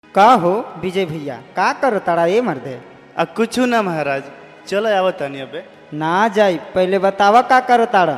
का हो विजय भैया का कर तारा ए मर्दे आ कुछू ना महाराज चलो आवत तानी अबे ना जाई पहले बतावा का कर तारा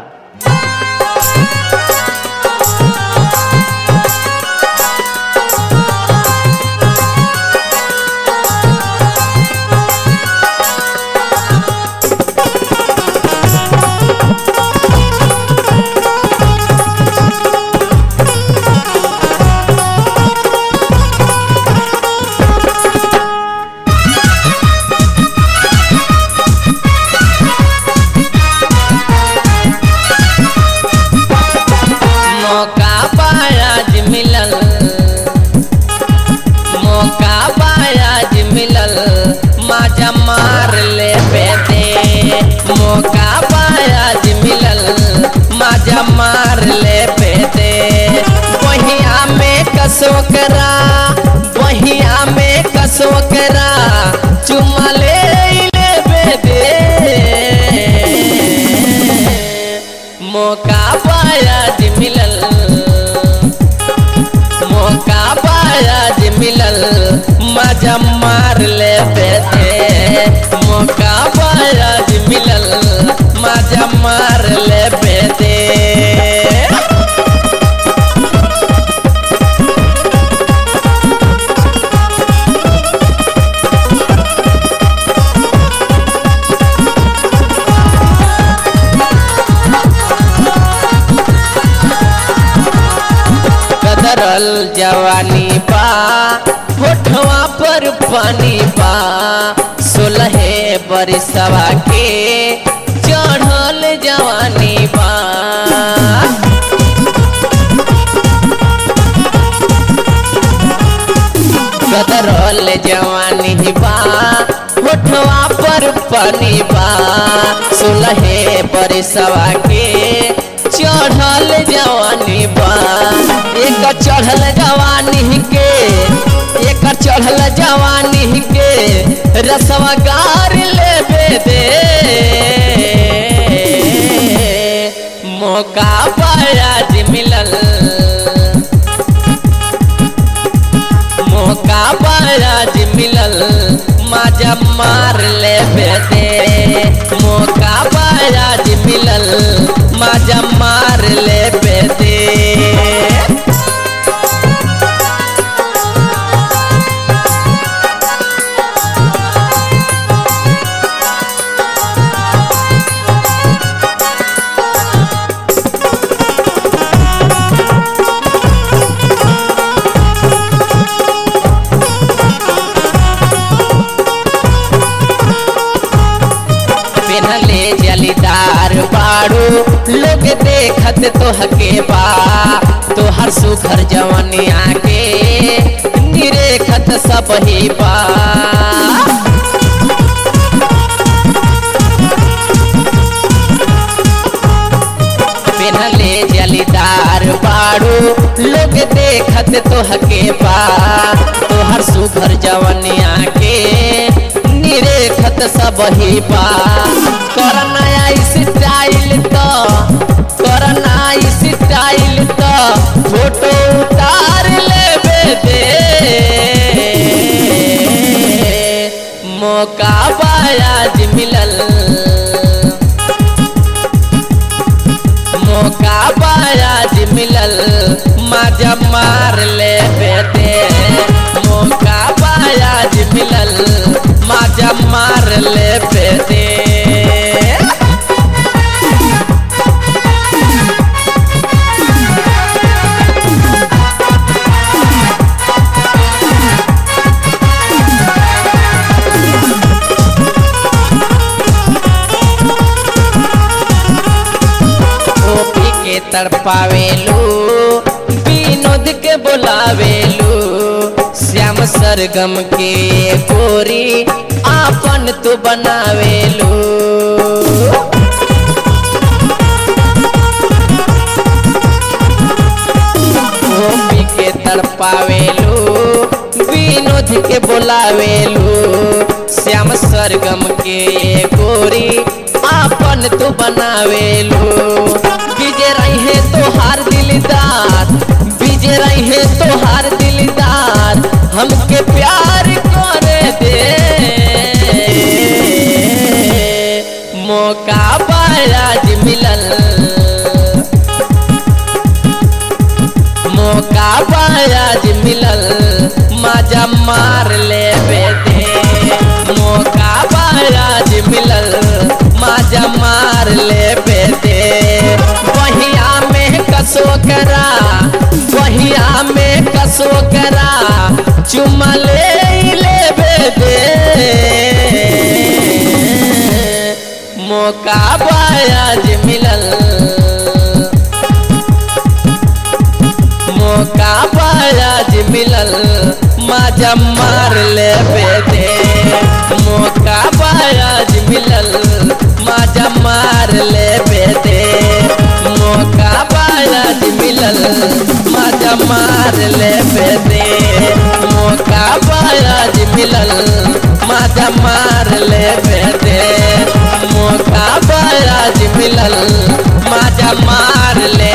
मौका बायाज मिलल मौका बायाज मिलल माजा मार ले दे मौका बायाज मिलल माजा मार ले दे बहिया में कसो करा बहिया में कसो करा चुमा ले ले दे मौका बायाज मिलल मौका बायाज मिलल मजा मार ले दे मौका बायाज मिलल मजा मार ले दे कदरल जवानी बा होठवा पर पानी बा सोलहे बरिसवा के चढ़ल जवानी बा कदरल जवानी बा होठवा पर पानी बा सोलहे बरिसवा के चढ़ल जवानी बा एक चढ़ल जवानी के एक चढ़ल जवानी के रसवा गार ले दे मौका बायाज मिलल मौका बायाज मिलल माजा मार ले दे मौका बायाज मिलल माजा मार ले दे पेनले जलीदार बाड़ू लोग देखत तोहके बा तोहर सुघर जवानी आके निरेखत सब ही बा पेनले जलीदार बाड़ू लोग देखत तोहके बा तोहर सुघर जवानी आके निरेखत सब ही बा करना स्टाइल तो करना स्टाइल तो फोटो उतार ले दे मौका बायाज मिलल मौका बायाज मिलल माजा मार ले दे मौका बायाज मिलल माजा मार ले दे गोपी के तड़पावेलू विनोद के बोलावेलू श्याम सरगम के गोरी आपन तू बनावेलू गोपी के तड़पावेलू विनोद के बोलावेलू श्याम सरगम के गोरी आपन तू बनावेलू विजय रहे तोहार दिलदार विजय रहे तोहार दिलदार हमके के प्यार करे दे मौका बाज मिलल मौका बाज मिलल मजा मार ले दे मौका बाज मिलल मजा मार ले दे बहिया में कसो करा बहिया में कसो करा चुमा ले ले दे मौका बाज मिलल मौका बाज मिलल मजा मार ले दे मौका बाज मिलल मजा मार ले दे मौका बाज मिलल मजा मार ले दे मौका बाज मिलल मजा मार ले दे मौका बाज मिलल मजा मार ले